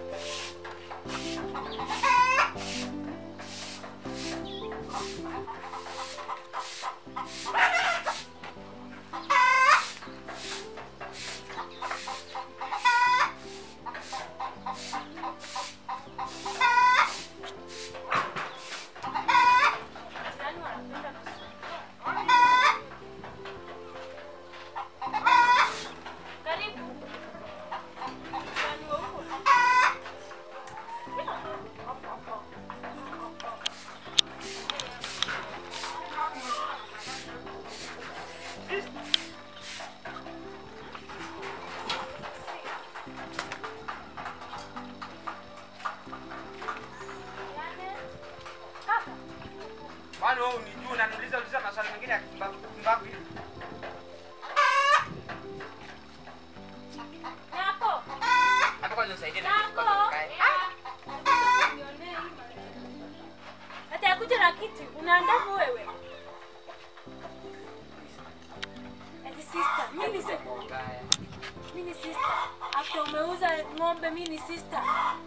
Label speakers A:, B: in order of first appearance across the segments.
A: Karibu.
B: Kwani wewe unijua unaniuliza uliza maswali mengine ya kupumbavu kupumbavu hivi?
A: Nako.
B: Hata kwanza nisaidie na
A: Nako.
B: kitu kwanza nikae.
A: Hata yakuja na kiti, unaandamu wewe. Ati sister, mimi ni sister.
B: Mbaya.
A: Mimi ni sister. After umeuza ng'ombe, mimi ni sister.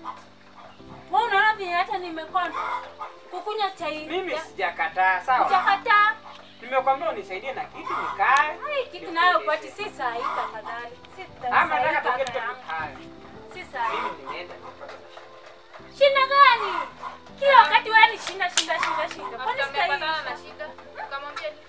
A: Wewe unaona vile hata nimekonda kukunywa chai.
B: Mimi
A: ya-
B: sijakataa, sawa?
A: Hujakataa.
B: Nimekwambia unisaidie na kitu nikae.
A: Hai, kitu nayo upati si saa hii tafadhali. Si
B: Ama
A: saa hii
B: nataka
A: kaka
B: tuketi
A: yangu.
B: tukae.
A: Si saa hii.
B: Mimi nimeenda nipate
A: Shinda gani? Kila wakati wewe ni shinda shinda shinda shinda. Kwani
C: Amepatana na
A: sitaki?
C: shida. Ukamwambia ni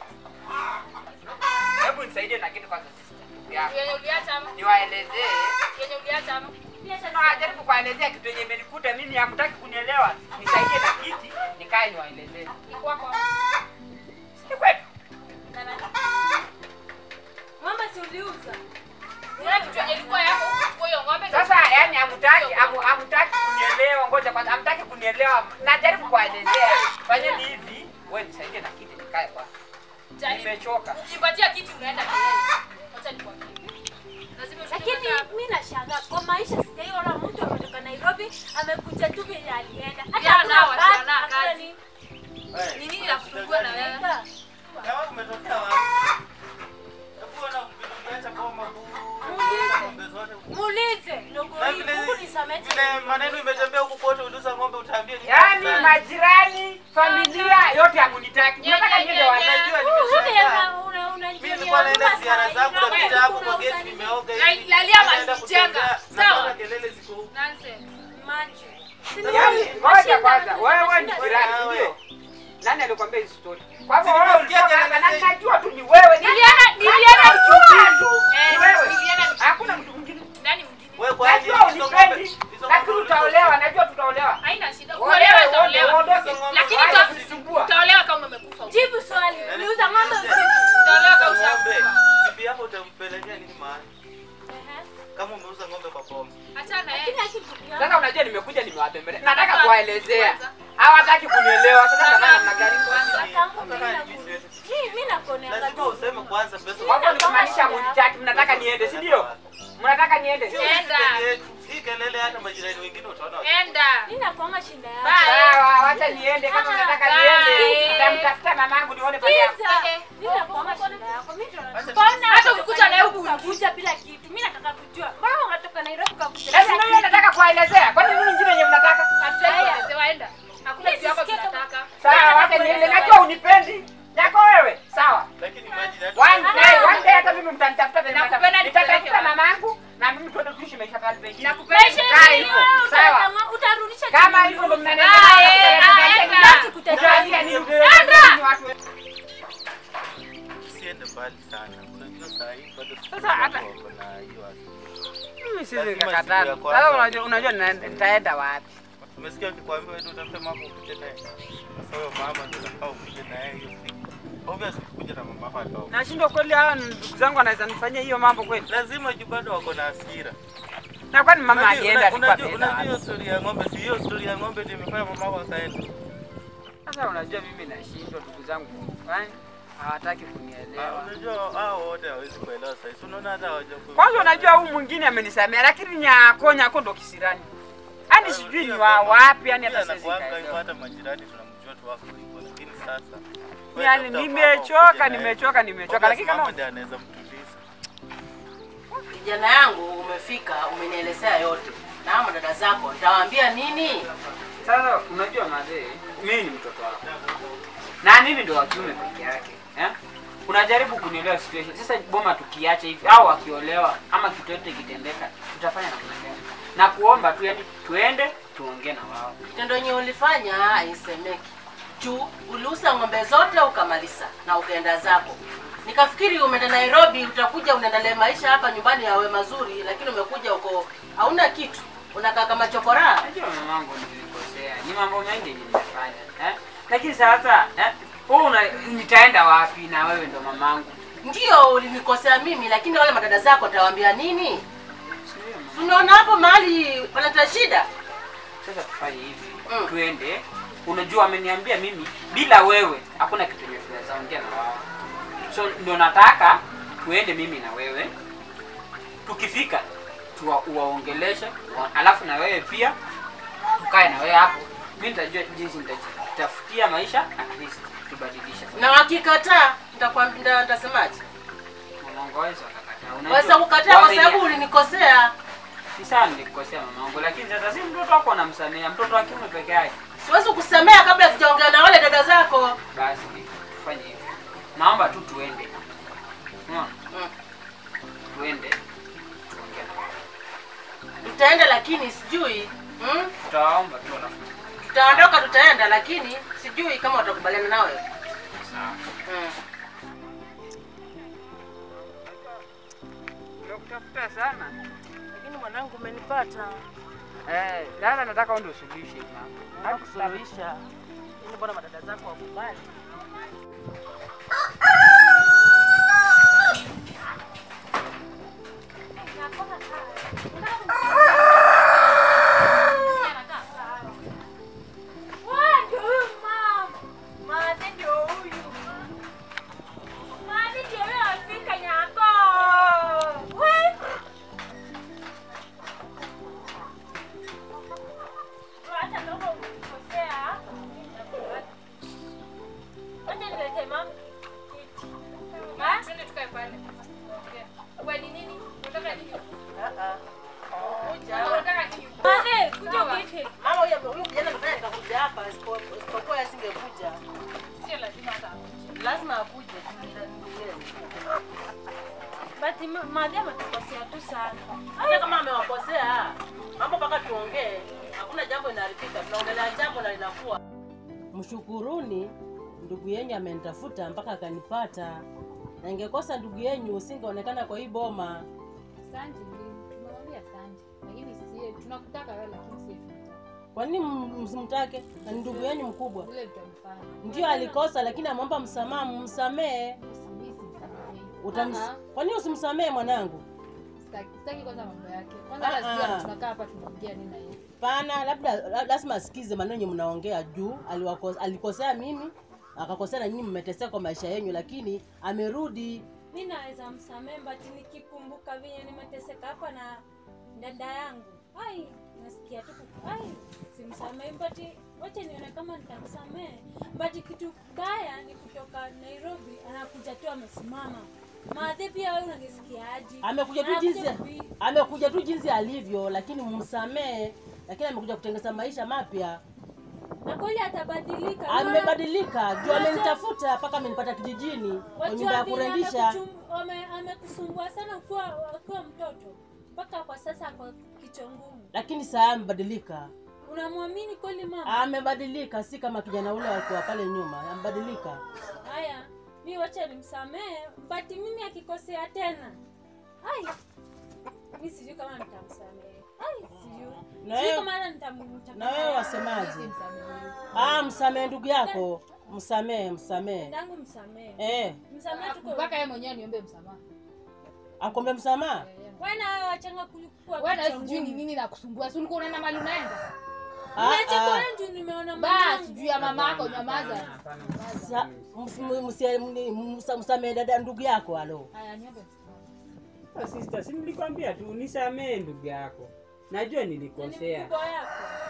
B: Hebu nisaidie na kitu kwanza sister. Ya.
C: yenye uliacha ama
B: Niwaelezee.
C: yenye uliacha ama
B: Najaribu kuwaelezea kitu yenye imenikuta mimi hamtaki kunielewa. Nisaidie na kiti nikae niwaelezee.
C: ni kwako.
B: Si kwetu.
C: Na nani?
A: Ng'ombe si uliuza?
C: Kuna kitu yenye ilikuwa yako kwa hiyo ng'ombe.
B: Sasa yani hamtaki hamu- hamtaki kunielewa, ngoja kwanza, hamtaki kunielewa. Najaribu kuwaelezea. Fanyeni hivi, wewe nisaidie na kiti nikae kwa.
C: Jaribu.
B: Nimechoka.
C: Ukipatia kitu unaenda kelele. Acha nikwambie. Lazima ushinde
A: Lakini
C: kwanza.
A: mimi nashangaa kwa maisha sijaiona mtu ametoka Nairobi amekuja tu vile alienda. Hata
C: Vijana
A: hakuna
C: hawa,
A: basi,
C: vijana
A: hakuna
C: kazi.
A: nini.
C: Ni nini la kusumbua na wewe?
A: Nika,
D: Kama kumetokea wapi? Hebu ona vitu viacha boma huu. Ng'ombe zote.
A: Muulize ndogo
D: Na
A: hii,
D: vile
A: Mungu nisamehe.
D: vile maneno imetembea huku kote uliza ng'ombe utaambia ni
B: Yaani
D: sana.
B: majirani, familia yote hamunitaki. Mnataka niende wapi?
D: Unajua
A: Wewe
D: nimeshangaa.
A: una- una-
D: Mimi nilikuwa naenda ziara zangu
A: Nairobi,
D: napita hapo
A: kuna
D: kwa gate
A: usanii.
D: nimeoga
C: La-
D: hivi.
C: lalia
D: Naenda
C: walijenga.
D: kutembea,
C: Sawa.
D: napata kelele ziko huku.
C: Nonsense.
A: Maji.
B: Yaani ngoja kwanza, wewe ni
A: Mashinda-
B: jirani,
D: Wewe.
B: ndio? Nani alikwambia hizi story? Kwa hivyo
D: Si
B: wewe
D: nimesikia
B: ulitoka hapa
D: kelele
B: na
D: zetu.
B: najua tu ni wewe. Ni-
C: Nilienda nilienda
B: Najua tu
C: Eh,
B: ni wewe.
C: nilienda
B: Hakuna mtu mwingine.
C: nani mwingine?
D: Wewe kwa ajili
B: Najua
D: hizo
B: unipendi,
D: ng'ombe. Hizo
B: lakini
D: ng'ombe
B: utaolewa, najua tutaolewa.
C: Haina shida.
B: Olewa,
C: Kuolewa
B: uondoke,
C: utaolewa.
B: uondoke.
C: Lakini
B: Wacha
C: uta-
B: kunisumbua.
C: utaolewa kama umekufa.
A: Jibu swali. Uliuza ng'ombe usiku.
C: Utaolewa kama
D: Uliza ng'ombe.
C: ushakufa.
D: Bibi yako utampelekea nini mahali?
A: Ehe.
D: Kama umeuza ng'ombe kwa boma.
C: Achana na
A: Lakini
C: yeye.
A: akikupiga-
B: Sasa unajua nimekuja nimewatembelea. Nataka
C: Kwanza.
B: kuwaelezea.
C: Kwanza.
B: Hawataki kunielewa. Sasa
C: Kwanza.
B: nataka namna gani?
C: Kwanza.
A: Kakangu
D: Hata
A: mimi
D: kama
A: naku-
D: mimi siwezi.
A: Mimi- mimi nakuoneanga
D: Lazima
A: tu.
D: useme kwanza pesa.
B: Kwa hivyo ni kumaanisha mnitaki, mnataka niende, si ndio? Mnataka niende?
D: Sio
C: Enda.
D: sisi peke yetu. Si kelele hata majirani wengine utaona.
C: Enda.
A: Mimi nakuanga shinda yangu.
C: Bye.
B: Sawa, wacha niende kama
A: Ah,
B: mnataka
C: bye.
B: niende. Nitamtafuta mamangu nione pale hapo.
A: Sikiza.
C: Okay.
A: Mimi nakuanga shinda yako. Mimi ndo
D: Acha
A: Mbona
C: Hata
A: unatoka
C: ukikuja na
A: Nairobi
C: huku
A: ukakuja bila kitu? Mimi nataka kujua. Mbona unatoka Nairobi ukakuja
B: Sasa
A: bila
B: ndio nataka kuwaelezea. Kwani nini nyingine yenye mnataka?
C: Hatuelewa enda. Hakuna
A: Mimi
C: kitu yako
A: sisikia kama-
C: tunataka.
B: Sawa, wacha niende. Najua unipendi. Yako wewe. Sawa.
D: Lakini imagine hata
B: One day, one day hata mimi mtanitafuta tena.
C: Nakupenda
B: Nitatafuta
C: nipeleke
B: mamangu na mimi tuende tuishi maisha pale pengine.
C: Nakupenda.
A: Maisha
B: Kaa
A: yenyewe
B: hivyo.
A: wewe
B: Sawa.
A: utatama- utarudisha
B: Kama
A: chini.
B: hivyo ndo
C: Ah,
B: mnanielewa.
C: eh, ah, enda.
A: Basi kutetea.
B: Utaanzia nini?
C: Sandra!
B: Ni watu
D: usiende mbali sana. Unajua saa hii bado
B: Sasa hata-
D: wako na hiyo asili.
B: Mimi siwezi
D: Lazima
B: kakataa.
D: siku ya kwanza-
B: Sasa unajua unajua nina- nitaenda wapi?
D: Umesikia ukikwambia wewe ndio utafute mama ukuje naye. Sasa huyo mama ndio unafaa ukuje naye hiyo siku. Obviously kuja na mama yako ataoa.
B: Nashindwa kweli hawa ndugu zangu wanaweza nifanyia hiyo mambo kweli.
D: Lazima juu bado wako na hasira.
B: Na kwani mama
D: Unajua-
B: alienda
D: una-
B: alikuwa
D: Unajua
B: ameenda
D: unajua
B: wapi?
D: hiyo story ya ng'ombe, si hiyo story ya ng'ombe ndio imefanya mama yako akaenda.
B: Sasa unajua mimi nashindwa ndugu zangu. Yaani hawataki
D: Ah,
B: kunielewa.
D: Unajua hao wote hawezi kuelewa sasa. Si unaona hata hawaja
B: Kwanza unajua huyu mwingine amenisamea lakini nyako nyako ndo kisirani. Yaani sijui ni wa wapi yani hata siwezi
D: anakuanga hivyo
B: kaelewa.
D: hata majirani tunamjua tu wako hivyo lakini sasa wewe
B: Yaani
D: tafuta mama
B: nimechoka,
D: ukuje naye.
B: nimechoka, nimechoka
D: Obvious
B: lakini kama
D: mama ndiye anaweza mtuliza.
E: Kijana yangu umefika, umenielezea yote. na hao madada zako nitawaambia nini?
B: Sasa unajua mazee, mimi ni mtoto wako na mimi ndo wa kiume peke yake eh? Unajaribu kunielewa situation. Sasa boma tukiacha hivi au akiolewa ama kitu yote kitendeka, tutafanya namna gani? Na kuomba tu yani tuende tuongee na wao.
E: Kitendo yenye ulifanya haisemeki. Juu uliuza ng'ombe zote ukamaliza na ukaenda zako. Nikafikiri umeenda Nairobi, utakuja unaendelea maisha hapa nyumbani yawe mazuri, lakini umekuja uko hauna kitu, unakaa kama chokora.
B: Najua mamangu nilikosea, ni mambo mengi yenye nimefanya eh? Lakini sasa eh, wewe una nitaenda wapi na wewe ndo mamangu?
E: Ndio ulinikosea mimi, lakini wale madada zako nitawaambia nini?
B: Sio, mama.
E: Unaona hapo mahali panata shida.
B: Sasa tufanye hivi
E: Mm.
B: tuende. Unajua ameniambia mimi bila wewe hakuna kitu yenye tunaweza ongea na wao, so ndio nataka tuende mimi na wewe, tukifika tuwa, uwaongeleshe wa, alafu na wewe pia tukae na wewe hapo. Mimi nitajua jinsi nitajitafutia maisha at least tubadilishe.
E: Na wakikataa nitakwambia nitasemaje?
B: Mamangu hawezi wakakataa. Unajua,
E: Waweza kukataa kwa
B: wame-
E: sababu ulinikosea.
B: Ni sawa nilikukosea mamangu, lakini sasa si mtoto wako anamsamea, mtoto wa kiume peke yake.
E: Siwezi kusemea kabla sijaongea na wale dada zako.
B: Basi tufanye hivi, naomba tu tuende, unaona,
E: Mm.
B: tuende tuongee na wao.
E: Tutaenda lakini sijui mm?
B: Tutawaomba tu alafu
E: Tutaondoka, tutaenda lakini sijui kama watakubaliana nawe.
B: sawa.
E: Mm.
B: Nakutafuta sana
E: Lakini mwanangu umenipata.
B: eh, sasa nataka uende usuluhishe hili mambo.
E: Hakusuluhisha. Ili mbona madada zako wakubali?
A: Ndio huyu mama. Maadhi ndio huyu. Maadhi ndio huyo afika nyako. We. Hata kama ukikosea, acha nilete mama kiti. Ha?
C: Twende tukae pale. Ongea. Wewe ni nini? Unataka nini?
E: Ah ah. Kuja.
C: Unataka nini?
A: Maadhi, kuja
C: Sawa.
A: kiti.
E: Mama huyo huyo kijana amefanya nikakuja hapa isipo- isipokuwa asingekuja.
C: Sio lazima hata.
E: Lazima akuje.
A: Bati ma- Maadhi ametukosea tu sana.
E: Hata kama amewakosea, mambo mpaka tuongee. Hakuna jambo inaharibika. Tunaongelea jambo na linakuwa. Mshukuruni ndugu yenyu amenitafuta mpaka akanipata. Na ingekosa ndugu yenyu usingeonekana kwa hii boma.
C: Asante, tumemwambia asante. Lakini sie tunakutaka wewe lakini sie tunataka.
E: Kwa nini m- msimtake? Na ni ndugu yenyu mkubwa.
C: Ule tutamfanya.
E: Ndio alikosa, lakini ameomba msamaha, msamee.
C: Usimisi msamehe.
E: Utams...
C: Ah,
E: Kwa nini usimsamee mwanangu?
C: Sitaki sitaki kwanza mambo yake. Kwanza
E: Ah,
C: hata sisi
E: ah.
C: tunakaa hapa tunaongea nini na yeye.
E: Pana, labda la- lazima asikize maneno yenye mnaongea juu aliwako- alikosea mimi akakosea na nyinyi mmeteseka kwa maisha yenyu, lakini amerudi.
A: mi naweza msamehe bati nikikumbuka venye nimeteseka hapa na dada yangu ai nasikia tu ku- ai simsamehe bati wacha nione kama nitamsamehe bati kitu baya ni kutoka nairobi anakuja tu amesimama maadhi pia wewe unanisikiaji
E: Amekuja tu
A: Anakuja
E: jinsi
A: kubi-
E: amekuja tu jinsi alivyo, lakini msamee. Lakini amekuja kutengeneza maisha mapya.
A: na kweli atabadilika
E: Amebadilika juu amenitafuta mpaka amenipata kijijini kwa nyumba ya
A: Wajua vile
E: kurendisha.
A: amekuchum- ame- amekusumbua sana ukiwa ukiwa mtoto mpaka kwa sasa kwa kichwa ngumu
E: Lakini saa amebadilika,
A: unamwamini kweli mama
E: amebadilika, si kama kijana ule alikuwa pale nyuma. Amebadilika.
A: haya mi wacha nimsamehe bati mimi akikosea tena ai mi sijui kama nitamsamehe ai sijui
E: Na
A: sijui
E: wewe-
A: kama hata nitam- nitam-
E: Na wewe wasemaje?
C: Msamehe huyu.
E: Ah, msamee ndugu yako, msamee, msamee.
A: dangu msamehe
E: Eh,
A: msamehe tuko
C: Mpaka yeye mwenyewe niombe msamaha.
E: akombe msamaha.
A: wana wewe wachanga kulikuwa
C: Wewe na sijui ni nini na kusumbua. Si ulikuwa unaenda mahali unaenda?
E: Ah, ah.
A: juu nimeona
C: Basi
A: mamangu.
C: juu ya mama yako nyamaza.
E: Sa- ms- m- msie- mni- msa- msamee dada ndugu yako alo.
C: Haya niombe msamaha.
B: Ah, Sister, si nilikwambia tu nisamee ndugu yako. Najua
A: Ni
B: nilikosea.
A: mkubwa yako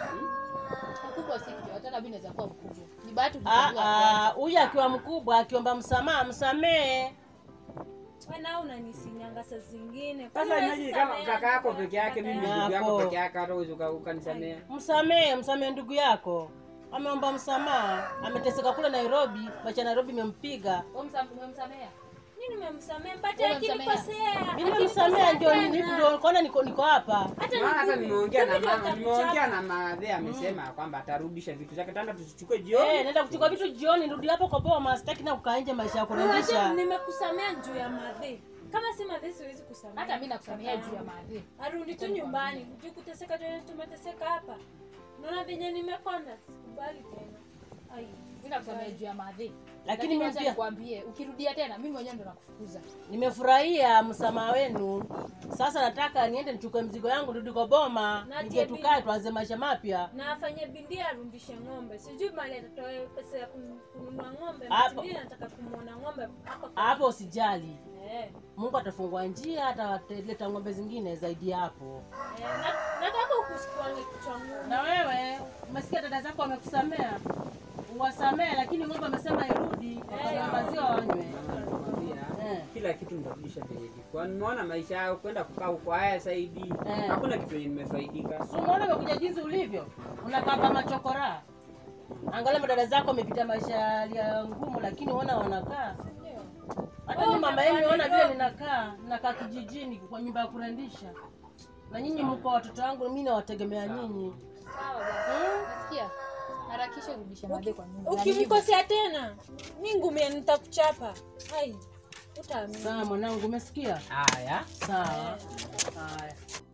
C: Mkubwa si kitu, hata mimi naweza kuwa mkubwa. Ni bahati
E: Ah,
C: kuchagua
E: ah,
C: kwanza.
E: huyu akiwa mkubwa akiomba msamaha msamee.
A: wana unanisinyanga saa zingine
B: Sasa imagine kama kaka yako peke yake, mimi
E: Yako.
B: ndugu yako peke yake, hata uwezi uka- ukanisamea.
E: Msamehe, msamehe ndugu yako. Ameomba msamaha, ameteseka kule Nairobi, maisha ya Nairobi imempiga.
C: Wewe msam- umemsamea?
A: mi nimemsamea mpate
C: Wewe umemsamea?
A: akinikosea
E: Mimi nimemsamea ndio nini ndio kaona niko niko hapa.
A: hata
B: Maana hata
A: niku-
B: nimeongea na
A: mimi
B: mama,
A: ndio
B: nimeongea
A: nitamchapa.
B: na madhe, amesema kwamba atarudisha vitu zake, tanda tusichukue
E: Eh,
B: jioni.
E: naenda kuchukua vitu jioni, rudi hapo kwa boma, sitaki na kukaa nje maisha ya
A: Unajua
E: kurudisha.
A: nimekusamea juu ya madhi kama si madhi siwezi kusamea
C: Hata mimi nakusamea juu ya maadhi.
A: arudi tu nyumbani juu kuteseka tu tumeteseka hapa naona venye nimekonda sikubali tena ai
C: Mimi nakusamea juu ya maadhi.
E: Lakini
C: mimi
E: mimi
C: acha
E: pia-
C: nikwambie, ukirudia tena mimi mwenyewe ndo nakufukuza.
E: Nimefurahia msamaha wenu. Sasa nataka niende nichukue mzigo yangu nirudi kwa boma,
A: Na
E: nije
A: JB.
E: tukae tuanze maisha mapya.
A: na afanye bidii arudishe ng'ombe sijui mali atatoe pesa ya kun- kununua ng'ombe
E: Hapo.
A: mimi nataka kumwona ng'ombe hapa
E: Hapo usijali.
A: eh,
E: Mungu atafungua njia, ataleta ng'ombe zingine zaidi ya hapo.
A: eh, na- nataka ukusikuange kichwa ngumu
E: Na wewe umesikia dada zako wamekusamea, uwasamee, lakini ng'ombe amesema irudi, wakanywa maziwa wanywe.
B: Nakwambia,
E: Eh.
B: kila kitu nitarudisha venye ilikuwa. Nimeona maisha yao kwenda kukaa huko haya saidi,
E: Eh.
B: hakuna kitu yenye nimefaidika.
E: Si unaona umekuja jinsi ulivyo, unakaa kama chokora. Angalia madada zako wamepita maisha ya ngumu, lakini uona wanakaa. Hata mimi mama yenu ona vile ninakaa, ninakaa kijijini kwa nyumba ya kurendisha, na nyinyi mko watoto wangu, mimi nawategemea nyinyi.
C: Sawa basi. Nasikia? Harakisha urudishe maadhi kwa nyumba. Na nilivyo.
A: ukimkosea tena mi ngumia nitakuchapa ai utaamini
E: Sawa mwanangu, umesikia?
B: Haya.
E: Sawa. Haya.